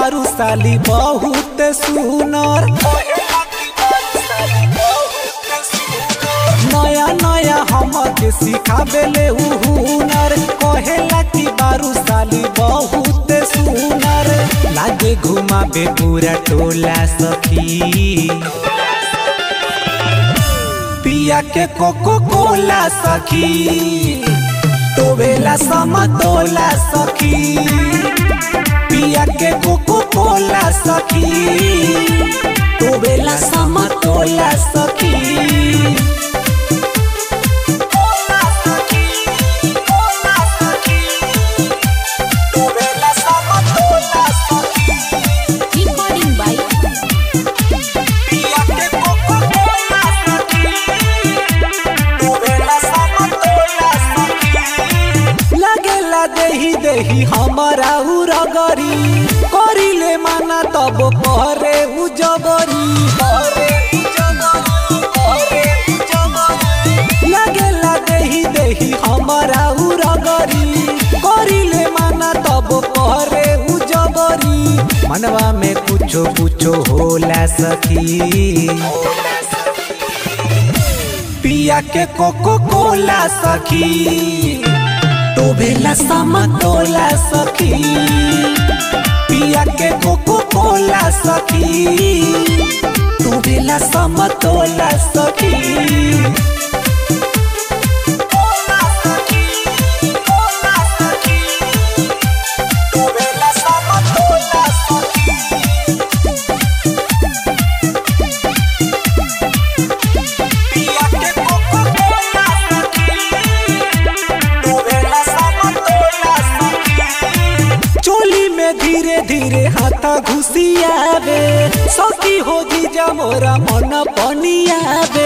बारू साली बहुत सुनर नया नया हमके सिखावेले उ हुनर कहेला कि बारू साली बहुत सुनर लागे घुमाबे पूरा टोला सखी पिया के कोको कोला सखी टोवेला समतोला सखी पिया के कोको कोला सखी टोवेला समतोला सखी टोवेला समतोला सखी Recording by पिया के कोको कोला सखी टोवेला समतोला सखी लगेला देही देही हमारा उरगरी करिले माना तब करे उ जबरी करे उ जबरी, करे उ जबरी। लगेला देही देही हमारा उरगरी करिले माना तब करे उ जबरी मनवा में कुछो कुछो होला सखी पिया के कोको कोला सखी टोभेला समतोला सखी पिया के कोको कोला सखी टोभेला समतोला सखी कोला सखी, कोला सखी, टोभेला समतोला सखी। पिया के कोको कोला सखी टोवेला समतोला सखी चोली में धीरे धीरे हाथा घुसियावे सखी हो जीजा मोरा मन पनियावे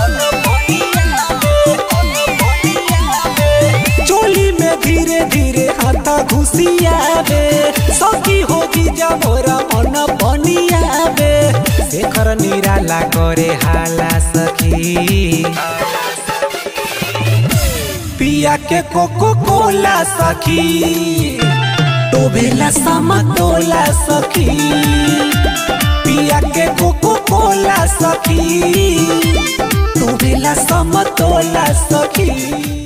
चोली में धीरे धीरे हाथा घुसियावे सखी हो जीजा मोरा मन पनियावे शेखर निराला करे हाला सखी पिया के कोको कोला सखी टोभेला समतोला सखी पिया के कोको कोला सखी टोभेला समतोला सखी